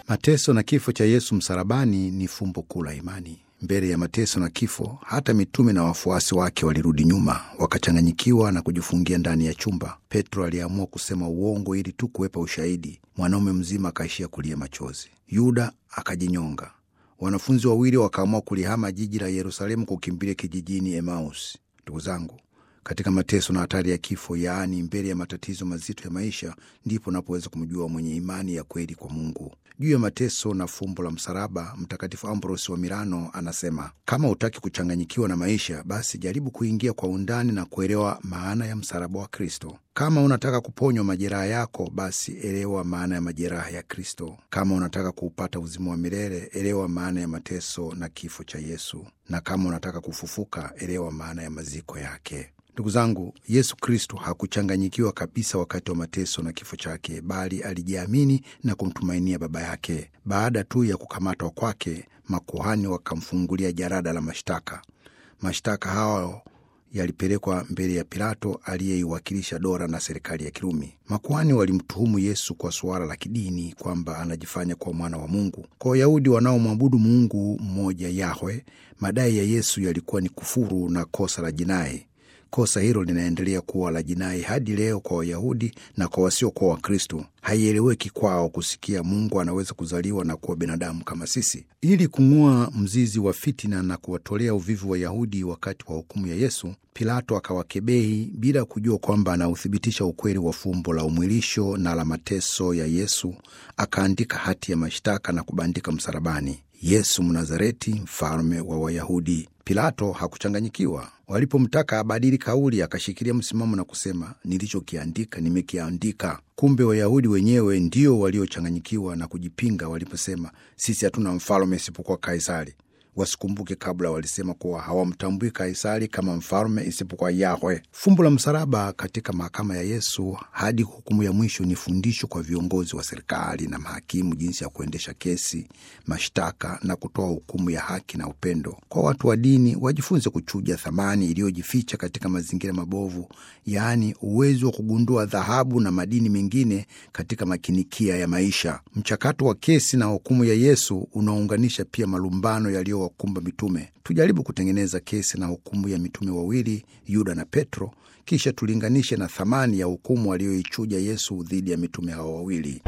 Mateso na kifo cha Yesu msalabani ni fumbo kuu la imani. Mbele ya mateso na kifo, hata mitume na wafuasi wake walirudi nyuma, wakachanganyikiwa na kujifungia ndani ya chumba. Petro aliamua kusema uongo ili tu kuwepa ushahidi. Mwanaume mzima akaishia kulia machozi. Yuda akajinyonga. Wanafunzi wawili wakaamua kulihama jiji la Yerusalemu, kukimbilia kijijini Emaus. Ndugu zangu, katika mateso na hatari ya kifo, yaani mbele ya matatizo mazito ya maisha, ndipo unapoweza kumjua mwenye imani ya kweli kwa Mungu. Juu ya mateso na fumbo la msalaba, Mtakatifu Ambrosi wa Milano anasema, kama hutaki kuchanganyikiwa na maisha, basi jaribu kuingia kwa undani na kuelewa maana ya msalaba wa Kristo. Kama unataka kuponywa majeraha yako, basi elewa maana ya majeraha ya Kristo. Kama unataka kuupata uzima wa milele, elewa maana ya mateso na kifo cha Yesu, na kama unataka kufufuka, elewa maana ya maziko yake. Ndugu zangu, Yesu Kristo hakuchanganyikiwa kabisa wakati wa mateso na kifo chake, bali alijiamini na kumtumainia Baba yake. Baada tu ya kukamatwa kwake, makuhani wakamfungulia jarada la mashtaka. Mashtaka hayo yalipelekwa mbele ya Pilato aliyeiwakilisha dola na serikali ya Kirumi. Makuhani walimtuhumu Yesu kwa suala la kidini, kwamba anajifanya kuwa mwana wa Mungu. Kwa Wayahudi wanaomwabudu Mungu mmoja Yahwe, madai ya Yesu yalikuwa ni kufuru na kosa la jinai. Kosa hilo linaendelea kuwa la jinai hadi leo kwa Wayahudi na kwa wasiokuwa Wakristo. Haieleweki kwao kusikia Mungu anaweza kuzaliwa na kuwa binadamu kama sisi. Ili kung'oa mzizi wa fitina na kuwatolea uvivu Wayahudi wakati wa hukumu ya Yesu, Pilato akawakebehi bila kujua kwamba anauthibitisha ukweli wa fumbo la umwilisho na la mateso ya Yesu. Akaandika hati ya mashtaka na kubandika msalabani, Yesu Mnazareti, mfalme wa Wayahudi. Pilato hakuchanganyikiwa. Walipomtaka abadili kauli, akashikilia msimamo na kusema, nilichokiandika nimekiandika. Kumbe Wayahudi wenyewe ndio waliochanganyikiwa na kujipinga waliposema, sisi hatuna mfalme isipokuwa Kaisari. Wasikumbuke kabla walisema kuwa hawamtambui Kaisari kama mfalme isipokuwa Yahwe. Fumbo la msalaba katika mahakama ya Yesu hadi hukumu ya mwisho ni fundisho kwa viongozi wa serikali na mahakimu, jinsi ya kuendesha kesi, mashtaka na kutoa hukumu ya haki na upendo. Kwa watu wa dini, wajifunze kuchuja thamani iliyojificha katika mazingira mabovu, yaani uwezo wa kugundua dhahabu na madini mengine katika makinikia ya maisha. Mchakato wa kesi na hukumu ya Yesu unaunganisha pia malumbano yaliyo wakumba mitume. Tujaribu kutengeneza kesi na hukumu ya mitume wawili Yuda na Petro, kisha tulinganishe na thamani ya hukumu aliyoichuja Yesu dhidi ya mitume hao wawili.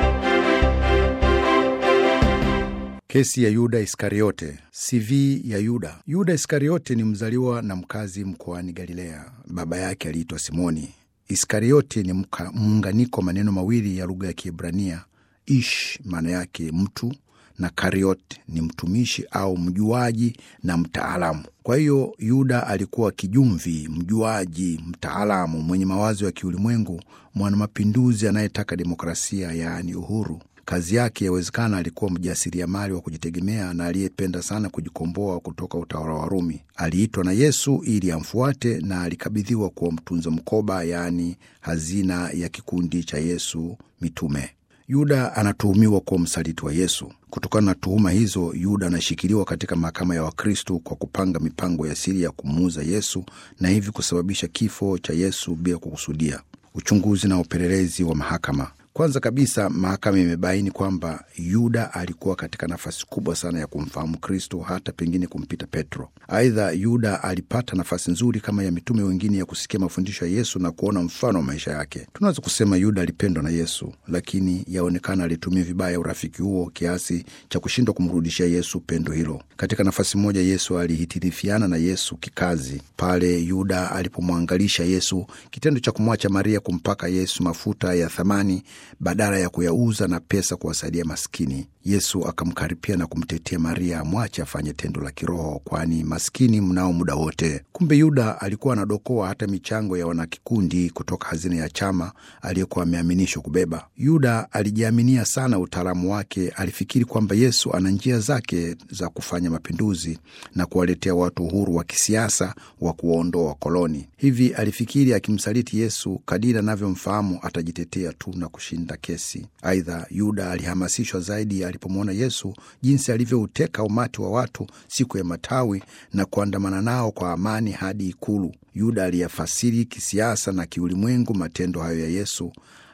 Kesi ya Yuda Iskariote. CV ya Yuda. Yuda Iskariote ni mzaliwa na mkazi mkoani Galilea. Baba yake aliitwa Simoni. Iskariote ni muunganiko maneno mawili ya lugha ya Kiebrania, ish maana yake mtu na kariot ni mtumishi au mjuaji na mtaalamu. Kwa hiyo Yuda alikuwa kijumvi, mjuaji, mtaalamu, mwenye mawazo ya kiulimwengu, mwanamapinduzi anayetaka demokrasia, yaani uhuru. Kazi yake yawezekana alikuwa mjasiriamali wa kujitegemea na aliyependa sana kujikomboa kutoka utawala wa Rumi. Aliitwa na Yesu ili amfuate na alikabidhiwa kuwa mtunza mkoba, yaani hazina ya kikundi cha Yesu mitume. Yuda anatuhumiwa kuwa msaliti wa Yesu. Kutokana na tuhuma hizo, Yuda anashikiliwa katika mahakama ya Wakristo kwa kupanga mipango ya siri ya kumuuza Yesu na hivi kusababisha kifo cha Yesu bila kukusudia. Uchunguzi na upelelezi wa mahakama. Kwanza kabisa, mahakama imebaini kwamba Yuda alikuwa katika nafasi kubwa sana ya kumfahamu Kristo, hata pengine kumpita Petro. Aidha, Yuda alipata nafasi nzuri kama ya mitume wengine ya kusikia mafundisho ya Yesu na kuona mfano wa maisha yake. Tunaweza kusema Yuda alipendwa na Yesu, lakini yaonekana alitumia vibaya urafiki huo kiasi cha kushindwa kumrudishia Yesu pendo hilo. Katika nafasi moja, Yesu alihitirifiana na Yesu kikazi pale Yuda alipomwangalisha Yesu, kitendo cha kumwacha Maria kumpaka Yesu mafuta ya thamani badala ya kuyauza na pesa kuwasaidia maskini. Yesu akamkaripia na kumtetea Maria amwache afanye tendo la kiroho, kwani maskini mnao muda wote. Kumbe Yuda alikuwa anadokoa hata michango ya wanakikundi kutoka hazina ya chama aliyokuwa ameaminishwa kubeba. Yuda alijiaminia sana utaalamu wake. Alifikiri kwamba Yesu ana njia zake za kufanya mapinduzi na kuwaletea watu uhuru wa kisiasa wa kuwaondoa wakoloni. Hivi alifikiri akimsaliti Yesu, kadiri anavyomfahamu atajitetea tu na kushinda kesi. Aidha, Yuda alihamasishwa zaidi alipomwona Yesu jinsi alivyouteka umati wa watu siku ya Matawi na kuandamana nao kwa amani hadi ikulu. Yuda aliyafasiri kisiasa na kiulimwengu matendo hayo ya Yesu.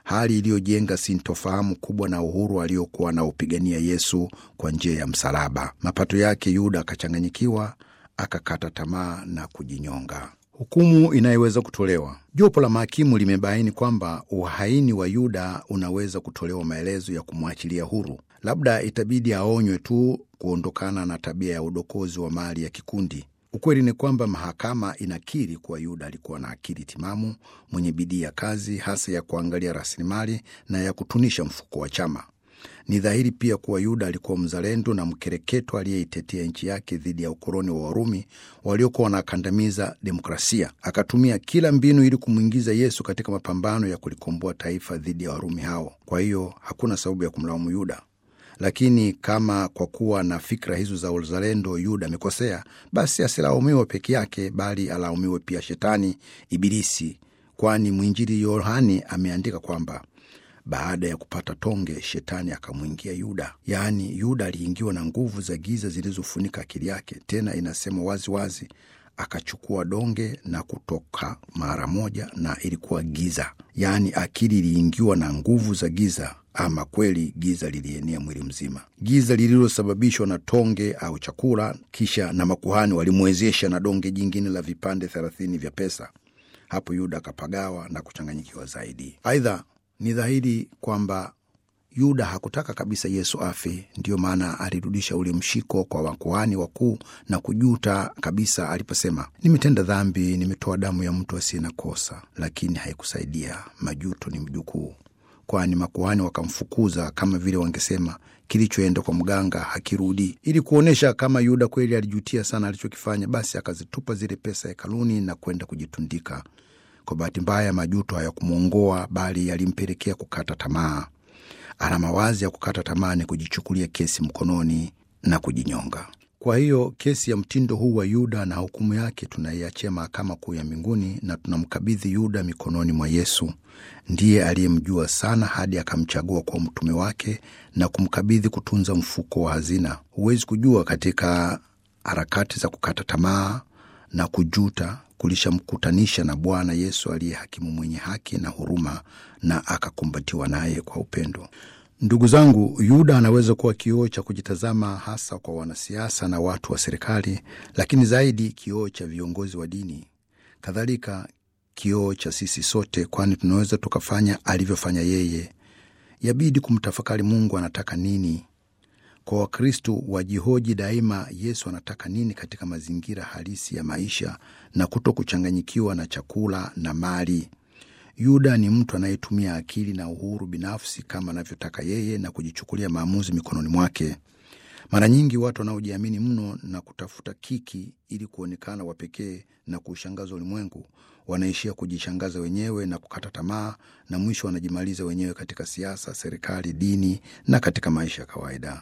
hali iliyojenga sintofahamu kubwa na uhuru aliokuwa anaupigania Yesu kwa njia ya msalaba. Mapato yake Yuda akachanganyikiwa, akakata tamaa na kujinyonga. Hukumu inayoweza kutolewa. Jopo la mahakimu limebaini kwamba uhaini wa Yuda unaweza kutolewa maelezo ya kumwachilia huru. Labda itabidi aonywe tu kuondokana na tabia ya udokozi wa mali ya kikundi. Ukweli ni kwamba mahakama inakiri kuwa Yuda alikuwa na akili timamu, mwenye bidii ya kazi, hasa ya kuangalia rasilimali na ya kutunisha mfuko wa chama. Ni dhahiri pia kuwa Yuda alikuwa mzalendo na mkereketo aliyeitetea nchi yake dhidi ya ukoloni wa Warumi waliokuwa wanakandamiza demokrasia. Akatumia kila mbinu ili kumwingiza Yesu katika mapambano ya kulikomboa taifa dhidi ya Warumi hao. Kwa hiyo hakuna sababu ya kumlaumu Yuda. Lakini kama kwa kuwa na fikra hizo za uzalendo Yuda amekosea, basi asilaumiwe peke yake, bali alaumiwe pia Shetani, Ibilisi, kwani mwinjili Yohani ameandika kwamba baada ya kupata tonge, shetani akamwingia Yuda. Yaani, Yuda aliingiwa na nguvu za giza zilizofunika akili yake. Tena inasema wazi wazi, akachukua donge na kutoka mara moja, na ilikuwa giza. Yaani akili iliingiwa na nguvu za giza. Ama kweli giza lilienea mwili mzima, giza lililosababishwa na tonge au chakula. Kisha na makuhani walimwezesha na donge jingine la vipande thelathini vya pesa. Hapo Yuda akapagawa na kuchanganyikiwa zaidi. Aidha, ni dhahiri kwamba Yuda hakutaka kabisa Yesu afe. Ndiyo maana alirudisha ule mshiko kwa wakuhani wakuu na kujuta kabisa aliposema, nimetenda dhambi, nimetoa damu ya mtu asiye na kosa. Lakini haikusaidia. Majuto ni mjukuu, kwani makuhani wakamfukuza, kama vile wangesema kilichoenda kwa mganga hakirudi. Ili kuonyesha kama Yuda kweli alijutia sana alichokifanya, basi akazitupa zile pesa hekaluni na kwenda kujitundika. Kwa bahati mbaya, majuto hayakumwongoa bali yalimpelekea kukata tamaa. Ana mawazi ya kukata tamaa ni kujichukulia kesi mkononi na kujinyonga. Kwa hiyo kesi ya mtindo huu wa Yuda na hukumu yake tunaiachia mahakama kuu ya mbinguni na tunamkabidhi Yuda mikononi mwa Yesu. Ndiye aliyemjua sana hadi akamchagua kwa mtume wake na kumkabidhi kutunza mfuko wa hazina. Huwezi kujua katika harakati za kukata tamaa na kujuta kulishamkutanisha na Bwana Yesu aliye hakimu mwenye haki na huruma, na akakumbatiwa naye kwa upendo. Ndugu zangu, Yuda anaweza kuwa kioo cha kujitazama, hasa kwa wanasiasa na watu wa serikali, lakini zaidi kioo cha viongozi wa dini, kadhalika kioo cha sisi sote, kwani tunaweza tukafanya alivyofanya yeye. Yabidi kumtafakari Mungu anataka nini kwa Wakristo wajihoji daima, Yesu anataka nini katika mazingira halisi ya maisha na kuto kuchanganyikiwa na chakula na mali. Yuda ni mtu anayetumia akili na uhuru binafsi kama anavyotaka yeye na kujichukulia maamuzi mikononi mwake. Mara nyingi watu wanaojiamini mno na kutafuta kiki ili kuonekana wa pekee na kuushangaza ulimwengu wanaishia kujishangaza wenyewe na kukata tamaa, na mwisho wanajimaliza wenyewe katika siasa, serikali, dini na katika maisha ya kawaida.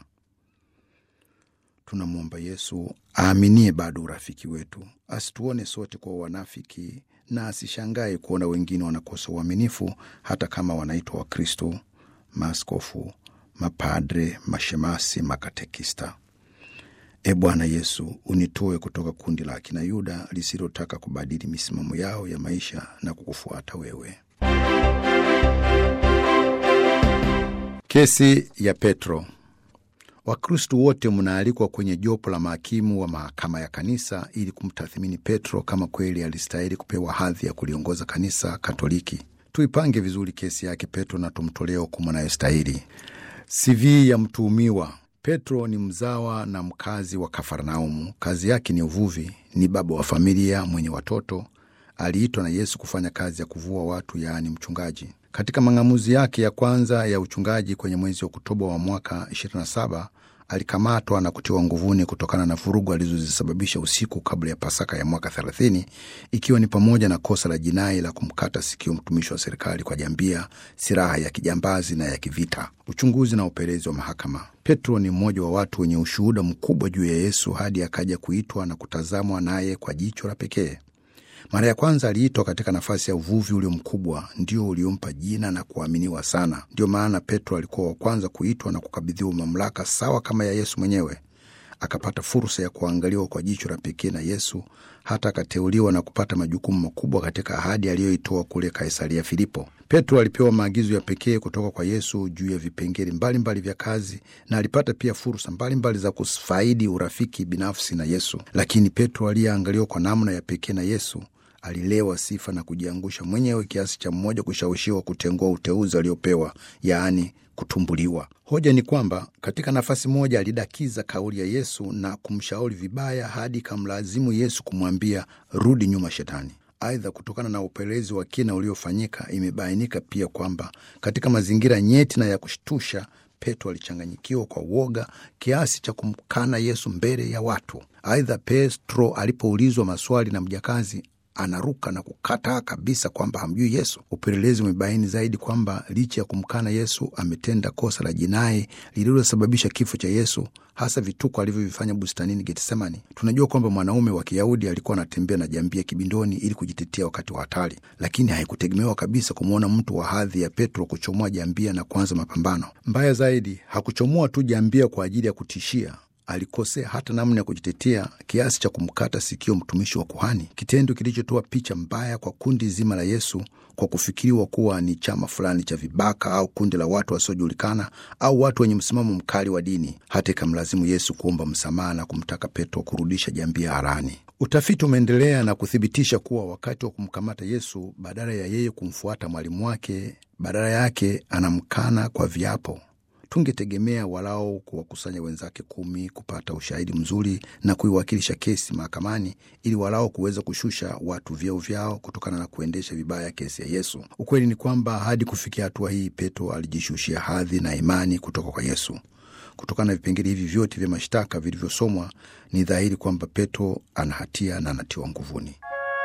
Tunamwomba Yesu aaminie bado urafiki wetu, asituone sote kwa wanafiki, na asishangae kuona wengine wanakosa uaminifu, hata kama wanaitwa Wakristo, maaskofu, mapadre, mashemasi, makatekista. E Bwana Yesu, unitoe kutoka kundi la akina Yuda lisilotaka kubadili misimamo yao ya maisha na kukufuata wewe. Kesi ya Petro. Wakristu wote mnaalikwa kwenye jopo la mahakimu wa mahakama ya kanisa ili kumtathmini Petro kama kweli alistahili kupewa hadhi ya kuliongoza kanisa Katoliki. Tuipange vizuri kesi yake Petro na tumtolee hukumu anayostahili. CV ya mtuhumiwa. Petro ni mzawa na mkazi wa Kafarnaumu. Kazi yake ni uvuvi. Ni baba wa familia mwenye watoto. Aliitwa na Yesu kufanya kazi ya kuvua watu, yaani mchungaji. Katika mang'amuzi yake ya kwanza ya uchungaji kwenye mwezi wa Oktoba wa mwaka 27 alikamatwa na kutiwa nguvuni kutokana na vurugu alizozisababisha usiku kabla ya Pasaka ya mwaka 30 ikiwa ni pamoja na kosa la jinai la kumkata sikio mtumishi wa serikali kwa jambia, silaha ya kijambazi na ya kivita. Uchunguzi na upelelezi wa mahakama. Petro ni mmoja wa watu wenye ushuhuda mkubwa juu ya Yesu hadi akaja kuitwa na kutazamwa naye kwa jicho la pekee. Mara ya kwanza aliitwa katika nafasi ya uvuvi ulio mkubwa, ndio uliompa jina na kuaminiwa sana. Ndio maana Petro alikuwa wa kwanza kuitwa na kukabidhiwa mamlaka sawa kama ya Yesu mwenyewe. akapata fursa ya kuangaliwa kwa jicho la pekee na Yesu, hata akateuliwa na kupata majukumu makubwa katika ahadi aliyoitoa kule Kaisaria Filipo. Petro alipewa maagizo ya pekee kutoka kwa Yesu juu ya vipengele mbalimbali vya kazi na alipata pia fursa mbalimbali za kufaidi urafiki binafsi na Yesu. Lakini Petro aliyeangaliwa kwa namna ya pekee na Yesu alilewa sifa na kujiangusha mwenyewe kiasi cha mmoja kushawishiwa kutengua uteuzi aliopewa, yaani kutumbuliwa. Hoja ni kwamba katika nafasi moja alidakiza kauli ya Yesu na kumshauri vibaya hadi kamlazimu Yesu kumwambia rudi nyuma, Shetani. Aidha, kutokana na upelelezi wa kina uliofanyika, imebainika pia kwamba katika mazingira nyeti na ya kushtusha, Petro alichanganyikiwa kwa uoga kiasi cha kumkana Yesu mbele ya watu. Aidha, Petro alipoulizwa maswali na mjakazi anaruka na kukataa kabisa kwamba hamjui Yesu. Upelelezi umebaini zaidi kwamba licha ya kumkana Yesu ametenda kosa la jinai lililosababisha kifo cha Yesu, hasa vituko alivyovifanya bustanini Getsemani. Tunajua kwamba mwanaume wa Kiyahudi alikuwa anatembea na jambia kibindoni ili kujitetea wakati wa hatari, lakini haikutegemewa kabisa kumwona mtu wa hadhi ya Petro kuchomoa jambia na kuanza mapambano. Mbaya zaidi, hakuchomoa tu jambia kwa ajili ya kutishia alikosea hata namna ya kujitetea kiasi cha kumkata sikio mtumishi wa kuhani, kitendo kilichotoa picha mbaya kwa kundi zima la Yesu kwa kufikiriwa kuwa ni chama fulani cha vibaka au kundi la watu wasiojulikana au watu wenye msimamo mkali wa dini, hata ikamlazimu Yesu kuomba msamaha na kumtaka Petro kurudisha jambia harani. Utafiti umeendelea na kuthibitisha kuwa wakati wa kumkamata Yesu, badala ya yeye kumfuata mwalimu wake, badala yake anamkana kwa viapo. Tungetegemea walao kuwakusanya wenzake kumi kupata ushahidi mzuri na kuiwakilisha kesi mahakamani ili walao kuweza kushusha watu vyeo vyao kutokana na kuendesha vibaya kesi ya Yesu. Ukweli ni kwamba hadi kufikia hatua hii, Petro alijishushia hadhi na imani kutoka kwa Yesu. Kutokana na vipengele hivi vyote vya mashtaka vilivyosomwa, ni dhahiri kwamba Petro ana hatia na anatiwa nguvuni.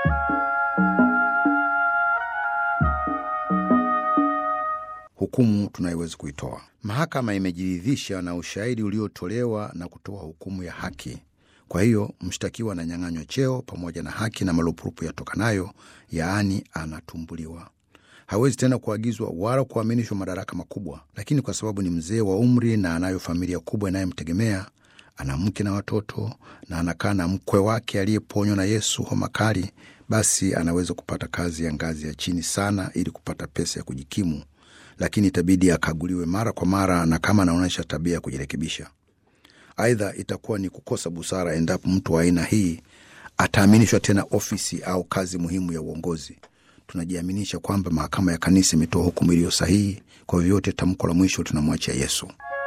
Hukumu tunayoweza kuitoa. Mahakama imejiridhisha na ushahidi uliotolewa na kutoa hukumu ya haki. Kwa hiyo mshtakiwa ananyang'anywa cheo pamoja na haki na marupurupu yatokanayo, yaani anatumbuliwa. Hawezi tena kuagizwa wala kuaminishwa madaraka makubwa, lakini kwa sababu ni mzee wa umri na anayo familia kubwa inayomtegemea, ana mke na watoto na anakaa na mkwe wake aliyeponywa na Yesu homa kali, basi anaweza kupata kazi ya ngazi ya chini sana ili kupata pesa ya kujikimu lakini itabidi akaguliwe mara kwa mara, na kama anaonyesha tabia ya kujirekebisha. Aidha, itakuwa ni kukosa busara endapo mtu wa aina hii ataaminishwa tena ofisi au kazi muhimu ya uongozi. Tunajiaminisha kwamba mahakama ya kanisa imetoa hukumu iliyo sahihi. Kwa vyote, tamko la mwisho tunamwachia Yesu.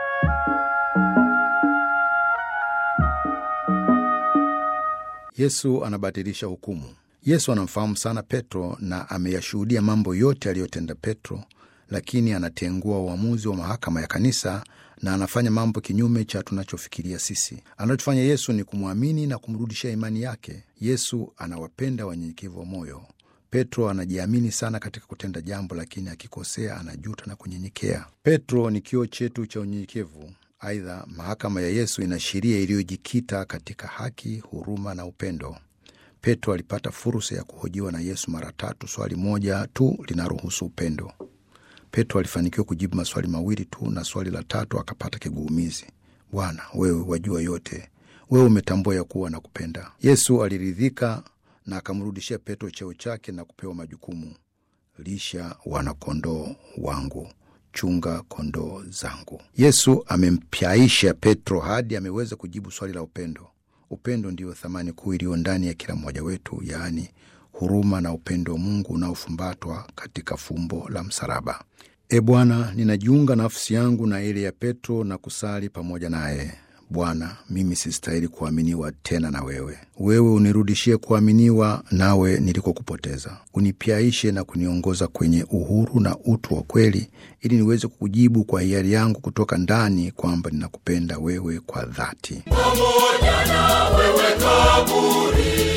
Yesu anabatilisha hukumu. Yesu anamfahamu sana Petro na ameyashuhudia mambo yote aliyotenda Petro lakini anatengua uamuzi wa mahakama ya kanisa na anafanya mambo kinyume cha tunachofikiria sisi. Anachofanya Yesu ni kumwamini na kumrudishia imani yake. Yesu anawapenda wanyenyekevu wa moyo. Petro anajiamini sana katika kutenda jambo, lakini akikosea anajuta na kunyenyekea. Petro ni kioo chetu cha unyenyekevu. Aidha, mahakama ya Yesu ina sheria iliyojikita katika haki, huruma na upendo. Petro alipata fursa ya kuhojiwa na Yesu mara tatu. Swali moja tu linaruhusu upendo. Petro alifanikiwa kujibu maswali mawili tu, na swali la tatu akapata kigugumizi: Bwana, wewe wajua yote, wewe umetambua ya kuwa na kupenda. Yesu aliridhika na akamrudishia Petro cheo chake na kupewa majukumu: lisha wanakondoo wangu, chunga kondoo zangu. Yesu amempyaisha Petro hadi ameweza kujibu swali la upendo. Upendo ndiyo thamani kuu iliyo ndani ya kila mmoja wetu, yaani huruma na upendo wa Mungu unaofumbatwa katika fumbo la msalaba. E Bwana, ninajiunga nafsi yangu na ile ya Petro na kusali pamoja naye. Bwana, mimi sistahili kuaminiwa tena na wewe. Wewe unirudishie kuaminiwa nawe nilikokupoteza. Unipyaishe na kuniongoza kwenye uhuru na utu wa kweli, ili niweze kukujibu kwa hiari yangu kutoka ndani kwamba ninakupenda wewe kwa dhati. pamoja na wewe kaburini,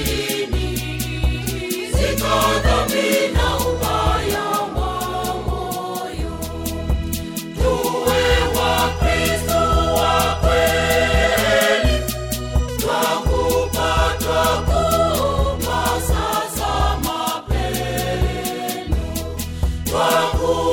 sina dhambi na ubaya wa moyo. Tuwe Wakristo wa kweli, twakupa twakupa sasa mapendo, twakupa